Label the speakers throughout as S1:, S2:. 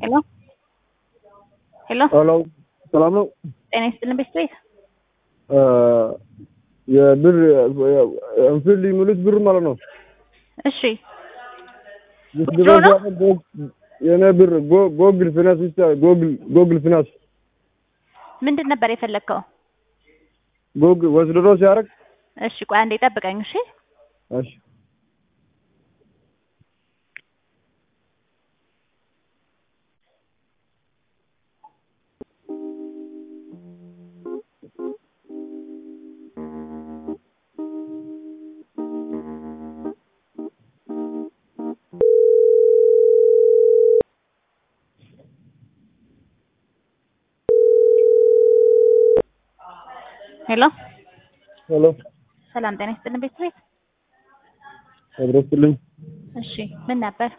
S1: ሄሎ ሄሎ
S2: ሄሎ ሰላም ነው።
S1: ጤና ይስጥልን ቤተሰቤት
S2: የብር እንፍል የሚሉት ብር ማለት ነው።
S1: እሺ
S2: ድሮ የኔ ብር ጎ- ጎግል ፊናንስ ብቻ ጎግል ጎግል ፊናንስ
S1: ምንድን ነበር የፈለግከው?
S2: ጎግል ወስድሮ ሲያደርግ
S1: እሺ ቆይ አንዴ ጠብቀኝ። እሺ
S2: እሺ
S1: ሄሎ
S2: ሄሎ
S1: ሰላም ጤና ይስጥልን ቤተሰቤት
S2: አድረስልኝ
S1: እሺ ምን ነበር?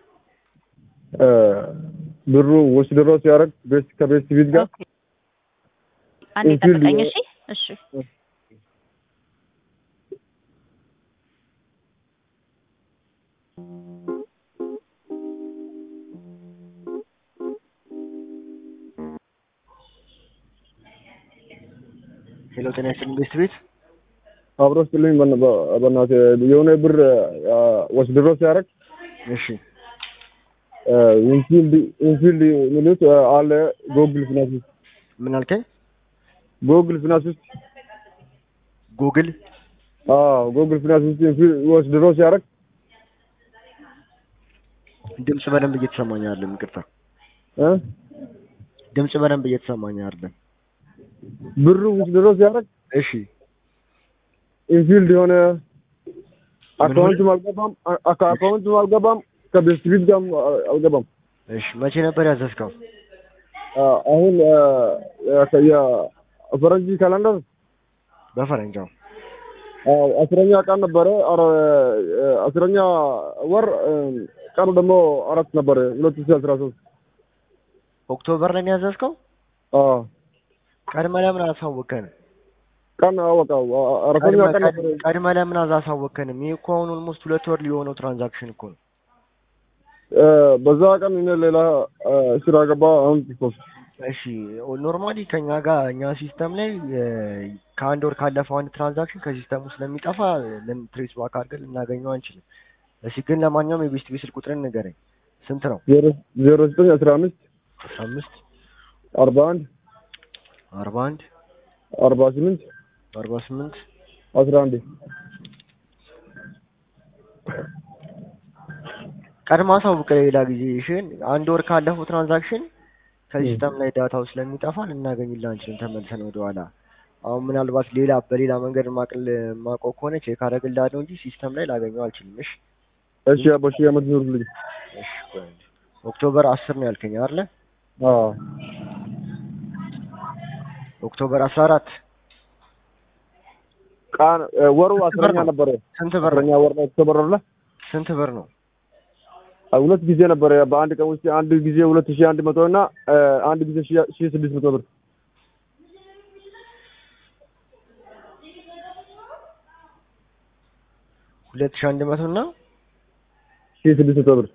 S2: ብሩ ወስድሮ ሲያደርግ ቤት ከቤት ፊት ጋር
S1: ኦኬ አንዴ
S2: እንትን
S1: ጠብቀኝ።
S2: ሊሆን-
S1: እሺ እሺ
S3: ሄሎ ጤና ይስጥልኝ ቤት ቤት
S2: አብረስልኝ በእናትህ የሆነ ብር ወስድሮ ሲያደርግ
S3: እሺ
S2: ኢንፊልድ ኢንፊልድ የሚሉት አለ ጎግል ፊናንስ ውስጥ
S3: ምን አልከኝ?
S2: ጎግል ፊናንስ ውስጥ
S3: ጉግል
S2: አዎ ጎግል ፊናንስ ውስጥ ኢንፊልድ ወስድሮ ሲያደርግ
S3: ድምጽ በደንብ እየተሰማኝ አይደለም። ይቅርታ
S2: እ
S3: ድምጽ በደንብ እየተሰማኝ አይደለም።
S2: ብሩ ወስድሮ ሲያደርግ
S3: እሺ
S2: ኢንፊልድ የሆነ አካውንትም አልገባም አ- አካውንትም አልገባም ከቤት ፊት ጋርም አልገባም።
S3: እሺ መቼ ነበር ያዘዝከው?
S2: አ- አሁን የፈረንጅ ካላንደር
S3: በፈረንጃው
S2: አዎ፣ አስረኛ ቀን ነበረ። ኧረ አስረኛ ወር እ፣ ቀኑ ደግሞ አራት ነበረ ሁለት ሺህ አስራ ሶስት
S3: ኦክቶበር ላይ ነው ያዘዝከው? ቀድመህ ለምን አላሳወቀንም?
S2: ቀን አወቃው አ- አራተኛ ቀን ነበረ።
S3: ቀድመህ ለምን አላሳወቀንም? ይህ እኮ አሁን ኦልሞስት ሁለት ወር ሊሆነው ትራንዛክሽን እኮ ነው።
S2: እ፣ በዛ ቀን እኔ ሌላ እ፣ ስራ ገባ። አሁን ሶስት
S3: እሺ ኖርማሊ ከኛ ጋር እኛ ሲስተም ላይ እ፣ ከአንድ ወር ካለፈው አንድ ትራንዛክሽን ከሲስተሙ ስለሚጠፋ ትሬስ ባክ አድርገን ልናገኘው አንችልም። እሺ ግን ለማንኛውም የቤስት ቤት ስልክ ቁጥርን ንገረኝ። ስንት ነው?
S2: ዜሮ ዜሮ ዘጠኝ አስራ አምስት
S3: አስራ አምስት
S2: አርባ አንድ
S3: አርባ አንድ
S2: አርባ ስምንት
S3: አርባ ስምንት
S2: አስራ አንድ
S3: ቀድማ አሳውቅ ሌላ ጊዜ እሺን። አንድ ወር ካለፈው ትራንዛክሽን ከሲስተም ላይ ዳታው ስለሚጠፋ ልናገኝልህ አንችልም ተመልሰን ወደኋላ። አሁን ምናልባት ሌላ በሌላ መንገድ ማቅል ማውቀው ከሆነ ቼክ አደርግልሃለሁ እንጂ ሲስተም ላይ ላገኘው አልችልም። እሺ
S2: እሺ አባሺ አመት ኑርልኝ።
S3: እሺ ቆይ አንዴ። ኦክቶበር አስር ነው ያልከኝ አይደለ?
S2: አዎ
S3: ኦክቶበር አስራ አራት
S2: ቀን እ፣ ወሩ አስረኛ
S3: ነው?
S2: ነበረ።
S3: ስንት ብር
S2: አስረኛ ወር ነው ኦክቶበር አይደለ?
S3: ስንት ብር ነው?
S2: አ፣ ሁለት ጊዜ ነበረ። በአንድ ቀን ውስጥ አንድ ጊዜ ሁለት ሺህ አንድ መቶ እና እ፣ አንድ ጊዜ ሺህ ሺህ ስድስት መቶ ብር
S3: ሁለት ሺህ አንድ መቶ እና
S2: ሺህ ስድስት መቶ ብር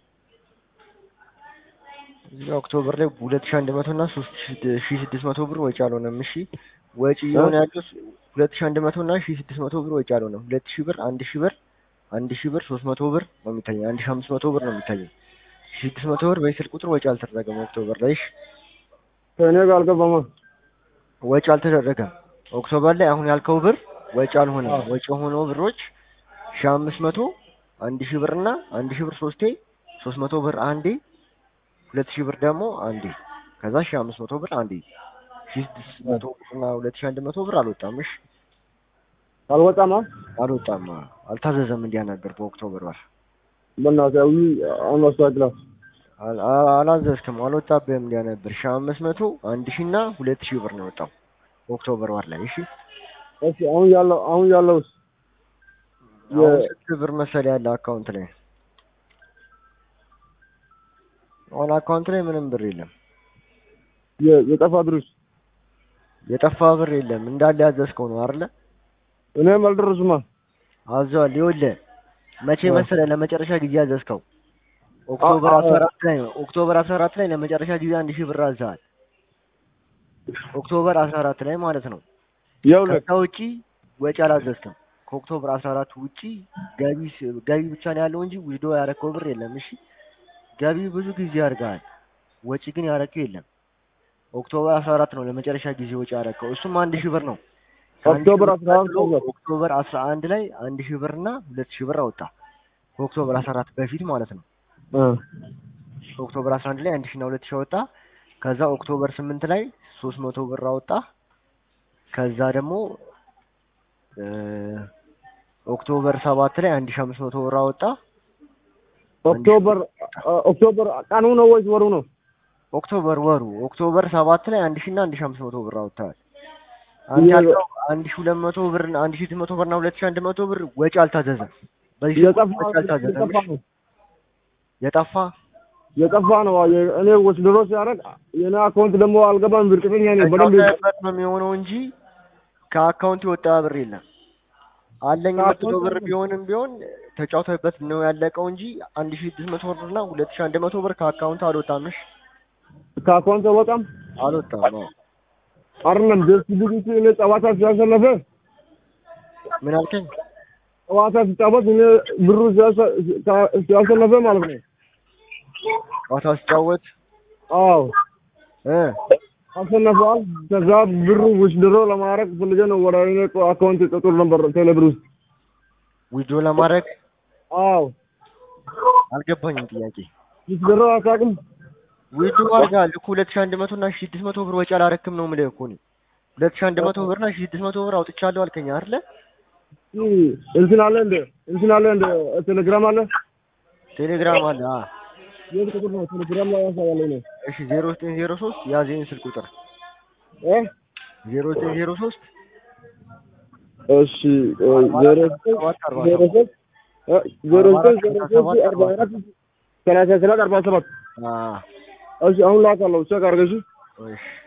S3: እዚህ ኦክቶበር ላይ ሁለት ሺህ አንድ መቶ እና ሶስት ሺህ ስድስት መቶ ብር ወጪ አልሆነም። እሺ ወጪ እየሆነ ያለው ሁለት ሺህ አንድ መቶ እና ሺህ ስድስት መቶ ብር ወጪ አልሆነም። ሁለት ሺህ ብር፣ አንድ ሺህ ብር፣ አንድ ሺህ ብር፣ ሶስት መቶ ብር ነው የሚታየኝ። አንድ ሺህ አምስት መቶ ብር ነው የሚታየኝ። ሺህ ስድስት መቶ ብር በስልክ ቁጥር ወጪ አልተደረገም። ኦክቶበር ላይ እሺ
S2: ከእኔ ጋር አልገባማ።
S3: ወጪ አልተደረገም። ኦክቶበር ላይ አሁን ያልከው ብር ወጪ አልሆነም። ወጪ የሆነው ብሮች ሺህ አምስት መቶ አንድ ሺህ ብር እና አንድ ሺህ ብር ሶስቴ ሶስት መቶ ብር አንዴ ሁለት ሺህ ብር ደግሞ አንዴ ከዛ ሺህ አምስት መቶ ብር አንዴ ሺህ ስድስት መቶ ብር እና ሁለት ሺህ አንድ መቶ ብር አልወጣም። እሺ
S2: አልወጣማ።
S3: አልወጣም፣ አልታዘዘም። እንዲያናገር በኦክቶበር ወር
S2: በእናትህ አዊ አሁን አስተካክላ
S3: አል- አ- አላዘዝክም፣ አልወጣብህም። እንዲያነበር ሺህ አምስት መቶ አንድ ሺህ እና ሁለት ሺህ ብር ነው የወጣው ኦክቶበር ወር ላይ። እሺ
S2: እሺ አሁን ያለው አሁን ያለውስ
S3: አሁን ስንት ብር መሰለህ ያለ አካውንት ላይ? አሁን አካውንት ላይ ምንም ብር የለም።
S2: የ- የጠፋ ብርስ
S3: የጠፋ ብር የለም። እንዳለ ያዘዝከው ነው አይደለ?
S2: እኔም አልደረሱማ።
S3: አዘዋል። ይኸውልህ መቼ
S2: እ።
S3: መሰለህ ለመጨረሻ ጊዜ ያዘዝከው? ኦክቶበር
S2: አ- አ-
S3: አስራ አራት ላይ ነው። ኦክቶበር አስራ አራት ላይ ለመጨረሻ ጊዜ አንድ ሺህ ብር አዝሃል። ኦክቶበር አስራ አራት ላይ ማለት ነው።
S2: ይኸውልህ
S3: ከዛ ውጪ ወጪ አላዘዝክም። ከኦክቶበር አስራ አራት ውጪ ገቢ ስ- ገቢ ብቻ ነው ያለው እንጂ ዊዝዶ ያረከው ብር የለም። እሺ ገቢ ብዙ ጊዜ ያርጋል፣ ወጪ ግን ያረከው የለም። ኦክቶበር አስራ አራት ነው ለመጨረሻ ጊዜ ወጪ ያረከው፣ እሱም አንድ ሺህ ብር ነው። ከአንድ ሺህ
S2: ኦክቶበር
S3: ብር
S2: አስራ አንድ
S3: ቀጥሎ
S2: ነው።
S3: ኦክቶበር አስራ አንድ ላይ አንድ ሺህ ብር እና ሁለት ሺህ ብር አወጣ። ከኦክቶበር አስራ አራት በፊት ማለት ነው።
S2: እ
S3: ኦክቶበር 11 ላይ አንድ ሺህ እና ሁለት ሺህ አወጣ። ከዛ ኦክቶበር ስምንት ላይ ሶስት መቶ ብር አወጣ። ከዛ ደግሞ እ ኦክቶበር ሰባት ላይ አንድ ሺህ አምስት መቶ ብር አወጣ።
S2: ኦክቶበር አ- ኦክቶበር ቀኑ ነው ወይስ ወሩ ነው?
S3: ኦክቶበር ወሩ ኦክቶበር ሰባት ላይ አንድ ሺህ እና አንድ ሺህ አምስት መቶ ብር አወጥተዋል። አንድ
S2: ይሄ-
S3: ያልከው አንድ ሺህ ሁለት መቶ ብር እና አንድ ሺህ ስምንት መቶ ብር እና ሁለት ሺህ አንድ መቶ ብር ወጪ አልታዘዘም። በዚህ
S2: የጠፋ
S3: ወጪ አልታዘዘም።
S2: የጠፋ ነው
S3: የጠፋ
S2: የጠፋ ነው። የ- እኔ ወስድሮ ሲያደርግ የኔ አካውንት ደግሞ አልገባም። ብርቅተኛ ነኝ በደንብ
S3: ተጫውተህበት ነው የሚሆነው እንጂ ከአካውንት የወጣ ብር የለም። አለኝ
S2: ከአካውንት
S3: የምትለው ብር
S2: አይደለም።
S3: ቢሆንም ቢሆን ተጫውተህበት ነው ያለቀው እንጂ አንድ ሺህ ስድስት መቶ ብር እና ሁለት ሺህ አንድ መቶ ብር ከአካውንት አልወጣም። እሺ
S2: ከአካውንት በጣም
S3: አልወጣም። አዎ።
S2: አይደለም ደስ ቢግቲ እኔ ጨዋታ ሲያሸነፈ
S3: ምን አልከኝ?
S2: ጨዋታ ሲጫወት እኔ ብሩ ሲያሸ- ሲያ- ሲያሸነፈ ማለት ነው።
S3: ጨዋታ ሲጫወት
S2: አዎ
S3: እ
S2: አሸነፈዋል። ከዛ ብሩ ውስድሮ ለማድረግ ፈልጌ ነው ወደ እኔ አካውንት ጥጡር ነበር ቴሌብር ውስጥ
S3: ዊድሮ ለማድረግ
S2: አዎ
S3: አልገባኝም ጥያቄ።
S2: ውስድሮ አታውቅም?
S3: ዊድሮ አድርገሃል እኮ ሁለት ሺህ አንድ መቶ እና ሺህ ስድስት መቶ ብር ወጪ አላረክም ነው የምልህ እኮ እኔ። ሁለት ሺህ አንድ መቶ ብር እና ሺህ ስድስት መቶ ብር አውጥቻለሁ አልከኝ አይደለ?
S2: ይህ እንትን አለ እንደ እንትን አለ እንደ ቴሌግራም አለ።
S3: ቴሌግራም አለ። አ
S2: የት ቁጥር ነው ቴሌግራም ላይ ያሳያል ነው
S3: እሺ ዜሮ ዘጠኝ ዜሮ ሶስት ያዝ ይሄን ስልክ ቁጥር
S2: እ
S3: ዜሮ ዘጠኝ ዜሮ ሶስት
S2: እሺ ዜሮ ዘጠኝ
S3: ሰባት አርባ
S2: ዜሮ
S3: ሰባት
S2: ሶስት እ ዜሮ ዘጠኝ ዜሮ ሶስት አርባ አራት ሰላሳ ሰባት አርባ ሰባት
S3: አ
S2: እሺ አሁን ላካለሁ ቼክ አድርገሽ
S3: እሺ